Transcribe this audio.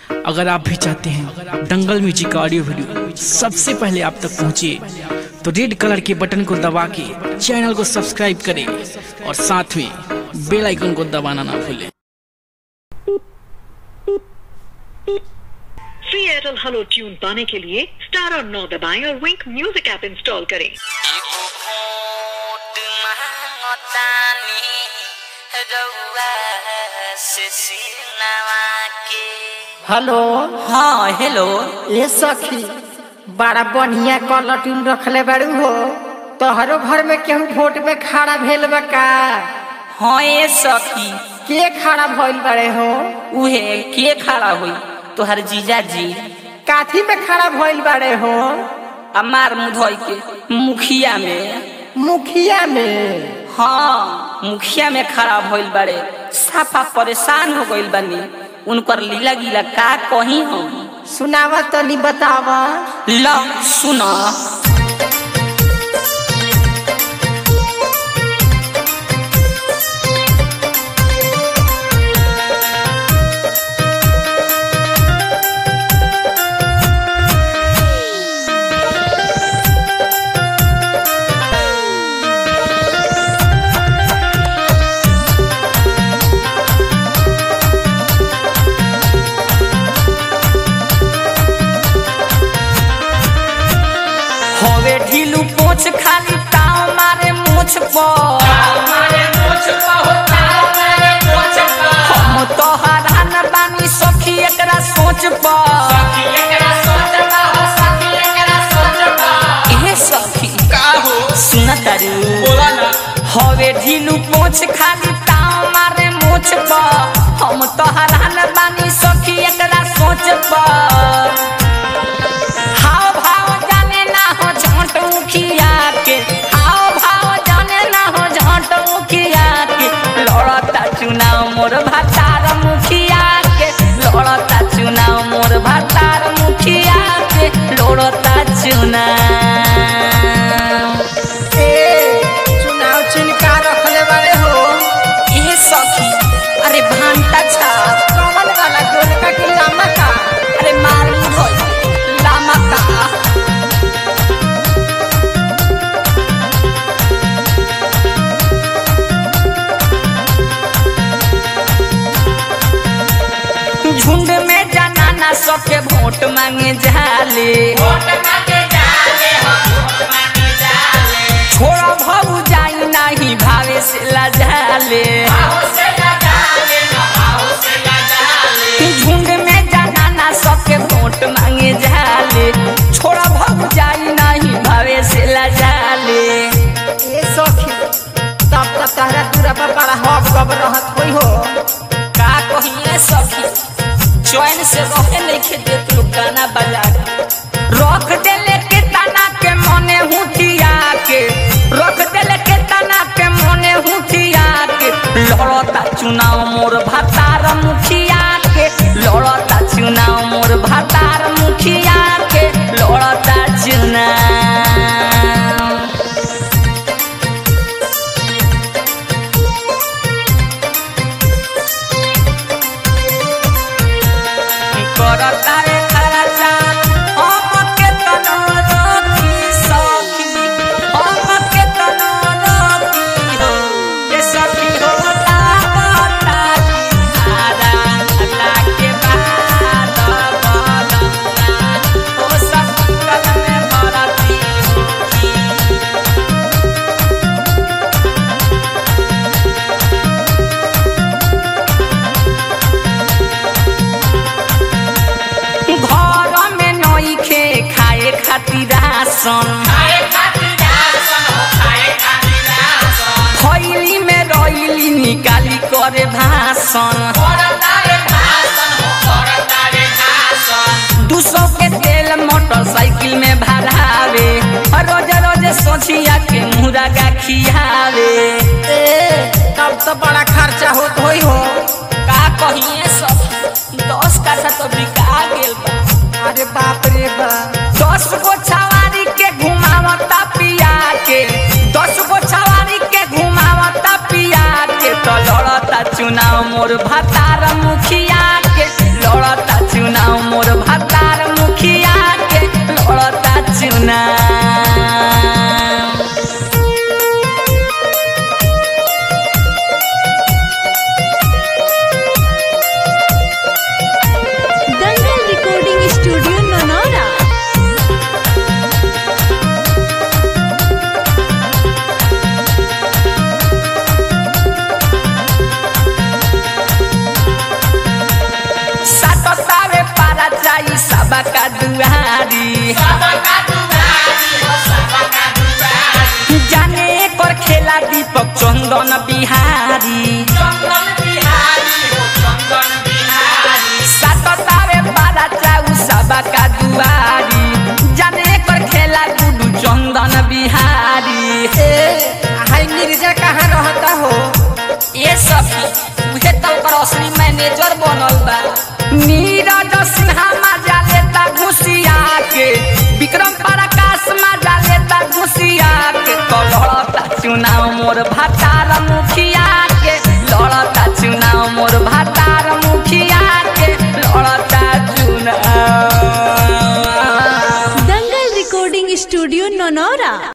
अगर आप भी चाहते हैं दंगल म्यूजिक का ऑडियो वीडियो सबसे पहले आप तक पहुंचे तो रेड कलर के बटन को दबा के चैनल को सब्सक्राइब करें और साथ में बेल आइकन को दबाना ना भूलें फ्री एयरटेल हेलो ट्यून पाने के लिए स्टार और नौ दबाएं और विंक म्यूजिक ऐप इंस्टॉल करें एगो भोट मांगतानी रउआ से सिलवा के हेलो हाँ हेलो ए सखी बड़ा बढ़िया कलटून रखले बाड़ू हो तोहरो घर में केहू वोट में खड़ा भेल बा का हाँ ये सखी के खड़ा भइल बाड़े हो उहे के खड़ा हुई तोहर जीजा जी काथी में खड़ा भइल बाड़े हो अमार मुधोई के मुखिया में मुखिया में हाँ मुखिया में खड़ा भइल बाड़े साफा परेशान हो गइल बानी उनकर लीला गीला का कही हम सुनावा तनी बतावा ला सुना होवे ढीलू पोछ खाली ताव मारे मूछ पर हम तोहरा न बानी सखी एकरा सोच पर एहे सखी सुन तारू होवे ढीलू पोछ खाली ताव मारे मूछ पर हम तोहरा न बानी सखी एकरा सोच पर हाव भाव जाने ना हो झोंट मुखिया के हाव भाव जाने ना हो झोंट मुखिया के लड़ता चुनाव मोर भतार मुखिया के लड़ता चुनाव मोर भतार मुखिया के लड़ता चुनाव ए चुनाव चिन्ह रखले बाड़े हो ये सखी अरे भांटा छा कमल वाला गोलका की लामा का अरे मारू धोई लामा का झुंड में जनाना सबके वोट मांगे जाले छोड़ा भाऊ जाई नहीं भावे से लजाले झुंड में जनाना सबके वोट मांगे जाले छोड़ा भाऊ जाई नहीं भावे से लजाले ए सखी तब तक तहरा दूरा पर बड़ा हब गब रहत होई हो का कहिए सखी चैन से रहे नहीं देत लोग गाना बजा के रख देले के तना के मने हुटिया के रख देले के तना के मने हुटिया के लड़ता चुनाव मोर भतार मुखिया के लड़ता चुनाव मोर भतार मुखिया के लड़ता चुनाव करता रे खराचा हम के तनो रखी सखी हम के तनो रखी हो ये सखी हो तावता आदा अल्लाह के बाद बलंगा हो सखी कल में भरती होगी घर में नई खे खाए खातिर राशन खैली में रैली निकाली करे भाषण दू सौ के तेल मोटरसाइकिल में भरावे रोज रोज सोचिया के मुर्गा खियावे ए तब तो बड़ा खर्चा होत होई हो का कहिए सब दस का तो बिका गेल बा अरे बाप रे बाप दस गो छवारी के घुमावता पिया के दस गो छवारी के घुमावता पिया के तो लड़ता चुनाव मोर भतार मुखिया के लड़ता चुनाव चंदन बिहारी चंदन बिहारी हो चंदन बिहारी साततावे बारा चाउ सबा का दुआरी जाने कर खेला गुडू चंदन बिहारी ए हाय मिर्जा कहाँ रहता हो ये सब मुझे तो ओकर असली मैनेजर बनल बा नीरज सिन्हा मजा लेता घुसिया के विक्रम प्रकाश मजा लेता घुसिया के लड़ता चुनाव मोर भतार मुखिया के लड़ता चुनाव मोर भतार मुखिया के लड़ता चुनाव दंगल रिकॉर्डिंग स्टूडियो नौनौरा